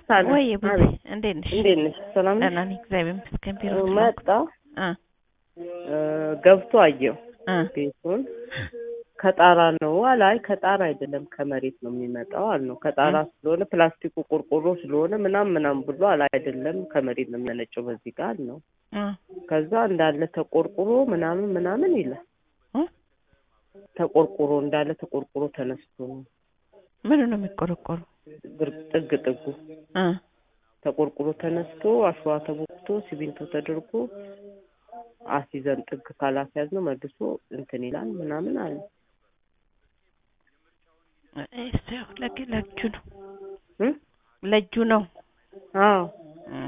ሳለ ወይ ቡዜ አቤት እንዴት ነሽ? እንዴት ነሽ? ሰላም ነሽ? ደህና ነኝ እግዚአብሔር ይመስገን። ቢሮ እ፣ ስለሆንኩ መጣ እ እ፣ ገብቶ አየው እ ቤቱን ከጣራ ነው አለ። አይ ከጣራ አይደለም ከመሬት ነው የሚመጣው አል ነው ከጣራ ስለሆነ ፕላስቲኩ ቆርቆሮ ስለሆነ ምናም ምናም ብሎ አለ። አይደለም ከመሬት ነው የሚመነጨው በዚህ ጋር አል ነው። እ ከዛ እንዳለ ተቆርቁሮ ምናምን ምናምን ይላል። እ ተቆርቁሮ እንዳለ ተቆርቁሮ ተነስቶ ነው ምኑ ነው የሚቆረቆሩ? ግር- ጥግ ጥጉ እ ተቆርቁሮ ተነስቶ አሸዋ ተቦክቶ ሲሚንቶ ተደርጎ አሲዘን ጥግ ካላስያዝ ነው መልሶ እንትን ይላል ምናምን አለ። እሱ ያው ለግ- ለእጁ ነው እ? ለእጁ ነው። አዎ እ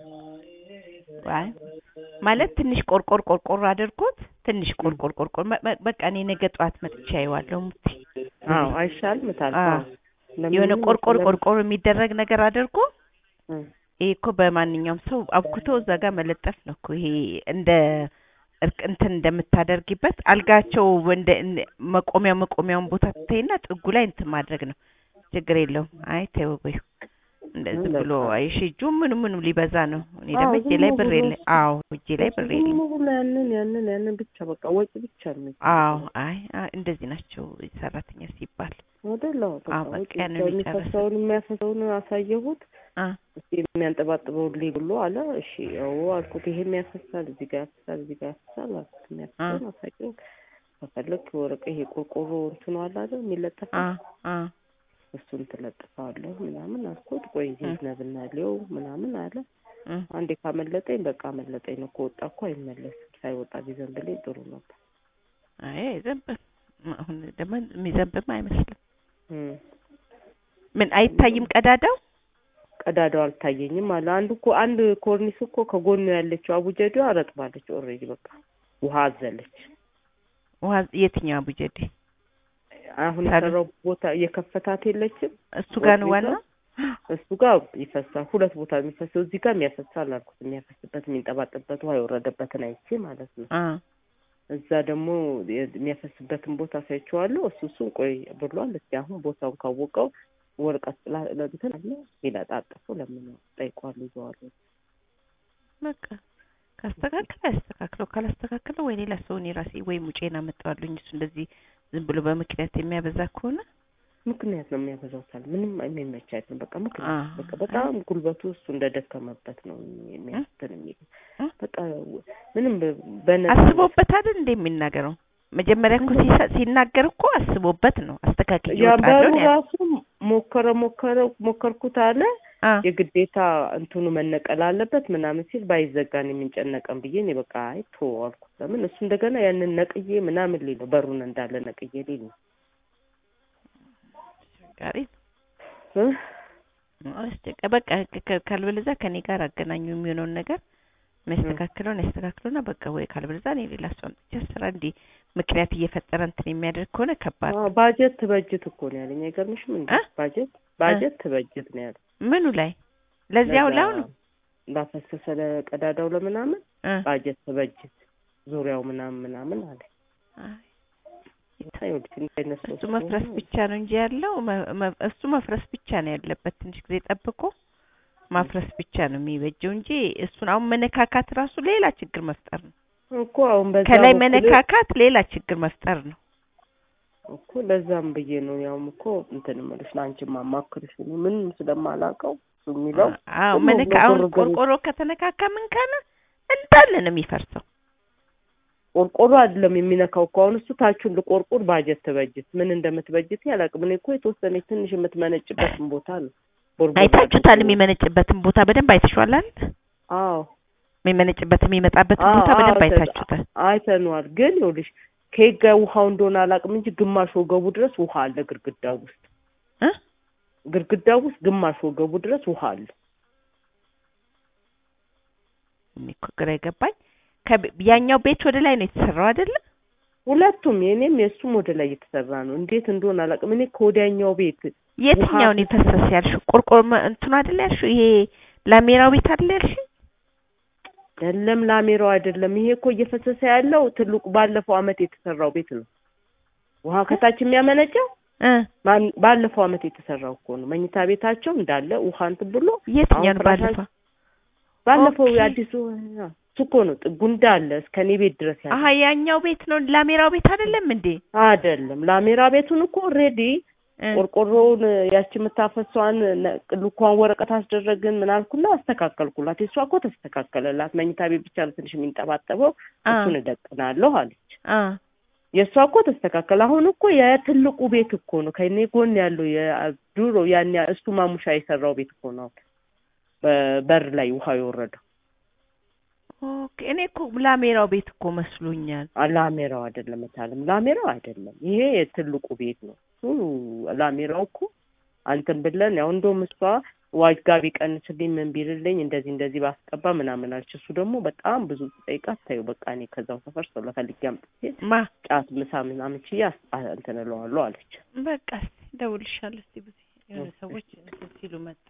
አይ ማለት ትንሽ ቆርቆር ቆርቆር አድርጎት ትንሽ ቆርቆር ቆርቆር መ- መ- በቃ እኔ ነገ ጠዋት መጥቼ አየዋለሁ። ሙቲ አዎ አይሻልም ታል አዎ የሆነ ቆርቆር ቆርቆር የሚደረግ ነገር አድርጎ ይሄ እኮ በማንኛውም ሰው አብኩቶ እዛ ጋር መለጠፍ ነው እኮ ይሄ እንደ እርቅ እንትን እንደምታደርጊበት አልጋቸው እንደ እንደ መቆሚያ መቆሚያውን ቦታ ትተይና ጥጉ ላይ እንትን ማድረግ ነው። ችግር የለውም። አይ ተይው በይው እንደዚህ ብሎ አይሽ እጁ ምኑ ምኑ ሊበዛ ነው። እኔ ደግሞ አዎ፣ እጄ ላይ ዝም ብር ብሎ የለ። አዎ እጄ ላይ ብር የለ። ዝም ብሎ ያንን ያንን ያንን ብቻ በቃ ወጪ ብቻ ነው አዎ አይ አይ፣ እንደዚህ ናቸው ሰራተኛ ሲባል። አይደለም በቃ አዎ፣ በቃ ወጪ ያንን ብቻ የሚጨርስ። የሚፈሰውን የሚያፈሰውን አሳየሁት። አ እስቲ የሚያንጠባጥበውን ልይ ብሎ አለ። እሺ ያው አልኩት። ይሄ የሚያፈሳል እዚህ ጋር ያፈሳል እዚህ ጋር ያፈሳል አልኩት። የሚያፈሳውን አሳየው ከፈለግ ወረቀ ይሄ ቆርቆሮ እንትኑ አለ አይደል የሚለጠፍ አ አ እሱን ትለጥፋለህ ምናምን አልኩት። ቆይ ይዝነብና ሊው ምናምን አለ። እ አንዴ ካመለጠኝ በቃ አመለጠኝ ነው። ከወጣ እኮ አይመለስም። ሳይወጣ ቢዘንብልኝ ጥሩ ነበር። አይ አይዘንብም። አሁን ደግሞ የሚዘንብም አይመስልም። እም። ምን አይታይም ቀዳዳው? ቀዳዳው አልታየኝም አለ። አንዱ እኮ አንድ ኮርኒስ እኮ ከጎኑ ያለችው አቡጀዴ አረጥባለች። ኦልሬዲ በቃ ውሃ አዘለች። ውሃ የትኛው አቡጀዴ? አሁን ታዲያ? የሰራው ቦታ የከፈታት የለችም። እሱ ጋር ነው ወርቅ ዋና። እሱ ጋር ይፈሳል። ሁለት ቦታ የሚፈሰው እዚህ ጋር የሚያፈሳል አልኩት። የሚያፈስበት የሚንጠባጥበት ውሃ የወረደበትን አይቼ ማለት ነው። አ እዛ ደግሞ የሚያፈስበትን ቦታ ሳይቼዋለሁ። እሱ እሱን ቆይ ብሏል። እስኪ አሁን ቦታውን ካወቀው ወረቀት ጥላ ለእንትን አለ ይለጣጠፉ ለምን ጠይቋሉ ይዘዋሉ። በቃ ካስተካከለ ያስተካክለው፣ ካላስተካከለው ወይ ሌላ ሰው እኔ ራሴ ወይ ሙጬን አመጣዋለሁኝ። እሱ እንደዚህ ዝም ብሎ በምክንያት የሚያበዛ ከሆነ ምክንያት ነው የሚያበዛው ሳል ምንም የሚመች አይደለም። በቃ ምክንያት አ በቃ በጣም ጉልበቱ እሱ እንደደከመበት ነው የሚያስትን የሚል እ? በቃ ምንም በ- በነፃ አስቦበት አይደል እንደ የሚናገረው መጀመሪያ እኮ ሲሰ- ሲናገር እኮ አስቦበት ነው። አስተካክዬ ያንበሩ እወጣለሁ ነው ያለው። ራሱ ሞከረ ሞከረ ሞከርኩት አለ አ የግዴታ እንትኑ መነቀል አለበት ምናምን ሲል ባይዘጋን የምንጨነቀን ብዬ እኔ በቃ አይ ቶ አልኩት። ለምን እሱ እንደገና ያንን ነቅዬ ምናምን ሊል ነው በሩን እንዳለ ነቅዬ ሊል ነው ጋሪ እ? አስጨቀ በቃ ከ- ካልበለዚያ ከኔ ጋር አገናኙ የሚሆነውን ነገር የሚያስተካክለውን ያስተካክለውና በቃ ወይ ካልበለዚያ እኔ ሌላ ሰው አምጥቼ ስራ እንዲህ ምክንያት እየፈጠረ እንትን የሚያደርግ ከሆነ ከባድ አዎ፣ ባጀት ትበጅት እኮ ነው ያለኝ። አይገርምሽም እንዴ? እ? ባጀት ባጀት ትበጅት ነው ያለኝ። ምኑ ላይ ለዚያው ለዛ ላሁን ላፈሰሰ ለቀዳዳው ለምናምን እ ባጀት ትበጅት ዙሪያው ምናምን ምናምን አለ። አይ፣ ይኸውልሽ እንዲህ አይነት ሰው እሱ መፍረስ ስለሆነ ብቻ ነው እንጂ ያለው መ- መ- እሱ መፍረስ ብቻ ነው ያለበት። ትንሽ ጊዜ ጠብቆ ማፍረስ ብቻ ነው የሚበጀው እንጂ እሱን አሁን መነካካት ራሱ ሌላ ችግር መፍጠር ነው። እኮ አሁን በዛ ከላይ በኩል መነካካት ሌላ ችግር መፍጠር ነው። እኮ ለዛም ብዬ ነው ያውም እኮ እንትን እምልሽ ለአንቺ ማማክርሽ እኔ ምንም ስለማላውቀው እሱ የሚለው አዎ ዝም መነካ ብሎ አሁን ግርግር ቆርቆሮ ከተነካካ ምን ካለ እንዳለ ነው የሚፈርሰው። ቆርቆሮ አይደለም የሚነካው እኮ አሁን እሱ ታቹን ልቆርቁር ባጀት ትበጅት ምን እንደምትበጅት ያላቅም። እኔ እኮ የተወሰነች ትንሽ የምትመነጭበትን ቦታ ነው ቦርቦር አይታችሁታል? አድርጎ- የሚመነጭበትን ቦታ በደንብ አይተሽዋል አይደል? አዎ የሚመነጭበት የሚመጣበትን አዎ፣ ቦታ በደንብ አዎ፣ አይታችሁታል። አይተነዋል። ግን ይኸውልሽ ከየት ጋር ውሃው እንደሆነ አላውቅም እንጂ ግማሽ ወገቡ ድረስ ውሃ አለ ግድግዳው ውስጥ እ ግድግዳው ውስጥ ግማሽ ወገቡ ድረስ ውሃ አለ። እኔ እኮ ግራ የገባኝ ከብ- ያኛው ቤት ወደ ላይ ነው የተሰራው አይደለ? ሁለቱም የኔም የእሱም ወደ ላይ እየተሰራ ነው። እንዴት እንደሆነ አላውቅም። እኔ ከወዲያኛው ቤት የትኛውን የፈሰስ ያልሽው? ቆርቆሮ መ- እንትኑ አይደለ ያልሽው? ይሄ ላሜራው ቤት አይደለ ያልሽው? የለም ላሜራው አይደለም። ይሄ እኮ እየፈሰሰ ያለው ትልቁ ባለፈው አመት የተሰራው ቤት ነው። ውሃ ከታች የሚያመነጨው እ ማን- ባለፈው አመት የተሰራው እኮ ነው። መኝታ ቤታቸው እንዳለ ውሃ እንትን ብሎ የትኛው ነው አሁን ባለፈው? ባለፈው ኦኬ። የአዲሱ አ፣ እሱ እኮ ነው ጥጉ እንዳለ እስከ እኔ ቤት ድረስ ያለ አሀ ያኛው ቤት ነው ላሜራው ቤት አይደለም እንዴ? አይደለም። ላሜራ ቤቱን እኮ ኦልሬዲ እ ቆርቆሮውን ያቺ የምታፈሷን ልኳን ወረቀት አስደረግን ምን አልኩና አስተካከልኩላት። የእሷ እኮ ተስተካከለላት። መኝታ ቤት ብቻ ነው ትንሽ የሚንጠባጠበው አ እሱን እደቅናለሁ አለች። አ የእሷ እኮ ተስተካከለ። አሁን እኮ የትልቁ ቤት እኮ ነው ከኔ ጎን ያለው የድሮ ያን ያ- እሱ ማሙሻ የሰራው ቤት እኮ ነው። አሁን በበር ላይ ውሃ የወረደው ኦኬ። እኔ እኮ ላሜራው ቤት እኮ መስሎኛል። አ፣ ላሜራው አይደለም እታለም፣ ላሜራው አይደለም። ይሄ የትልቁ ቤት ነው። እሱ ላሜራው እኮ አንተን ብለን ያው እንደውም እሷ ዋጋ ቢቀንስልኝ ምን ቢልልኝ እንደዚህ እንደዚህ ባስቀባ ምናምን አለች። እሱ ደግሞ በጣም ብዙ ጠይቃት ታዩ በቃ እኔ ከዛው ሰፈር ሰው ለፈልጌ አምጥቼ ማ ጫት ምሳ ምናምን ችዬ አስ- አ- እንትን እለዋለሁ አለች። በቃ እስኪ እደውልልሻለሁ። እስኪ ብዙ የሆነ ሰዎች እንትን ሲሉ መጣ